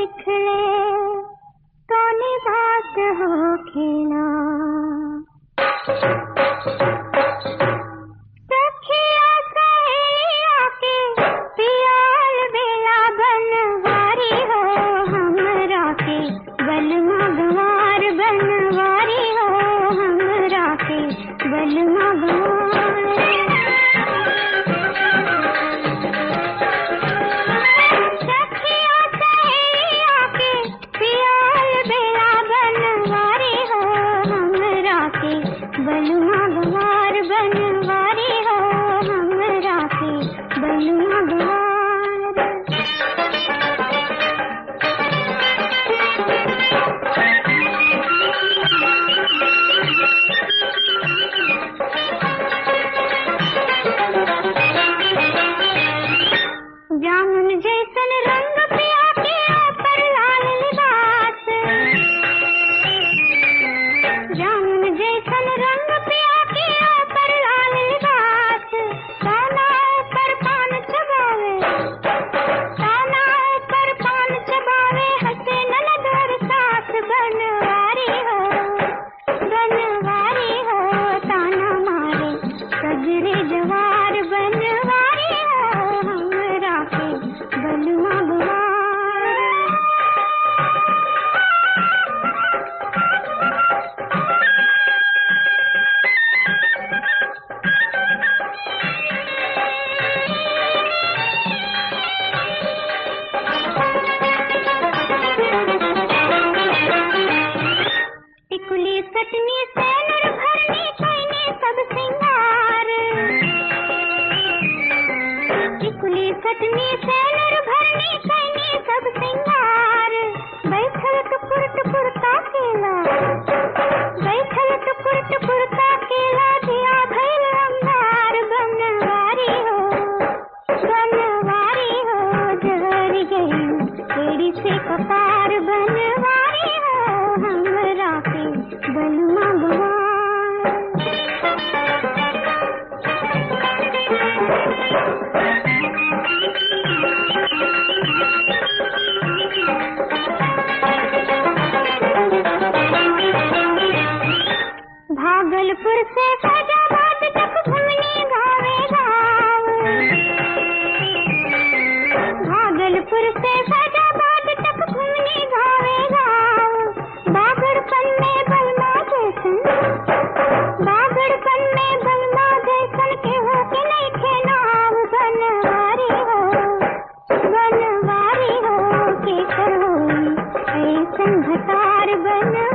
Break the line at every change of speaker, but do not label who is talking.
निकले कौनी बात हो खेला सखिया सहेलिया के पियाल बेला बनवारी हो हमरा के बलमा गवार बनवारी हो हमरा के बलमा सखिया सहेलिया के पियाल बेला बनवारी हो हमरा के बलुआ गवार बनवारी हो हमरा के बलुआ गवार जामुन जैसन रंग पिया के ऊपर लाल लिबास जामुन जैसन रंग पिया के ऊपर लाल लिबास काना ऊपर पान चबावे काना ऊपर पान चबावे हंसे ननदर सास बनवारी हो बनवारी हो ताना मारे सजरे जवार बनवारी हो हमरा के बलुआ बुआर टिकुली सटनी सैनर भरनी कैनी सब सिंगार टिकुली सटनी सैनर भरनी कैनी सब सिंगार बैठल टुकुर टुकुर ताकेला बैठल टुकुर टुकुर ताकेला दिया भैल अंगार बनवारी हो बनवारी हो जहर गई तेरी से कपार बनवारी हो हमरा के बलुआ भागलपुर से फैजाबाद तक घूमने गावे गाँव भागलपुर से फैजाबाद तक घूमने गावे गाँव बागड़पन में बलमा जैसन बागड़पन में बलमा जैसन के हो के नहीं थे नाव बनवारी हो बनवारी हो के करो ऐसन भतार बनवारी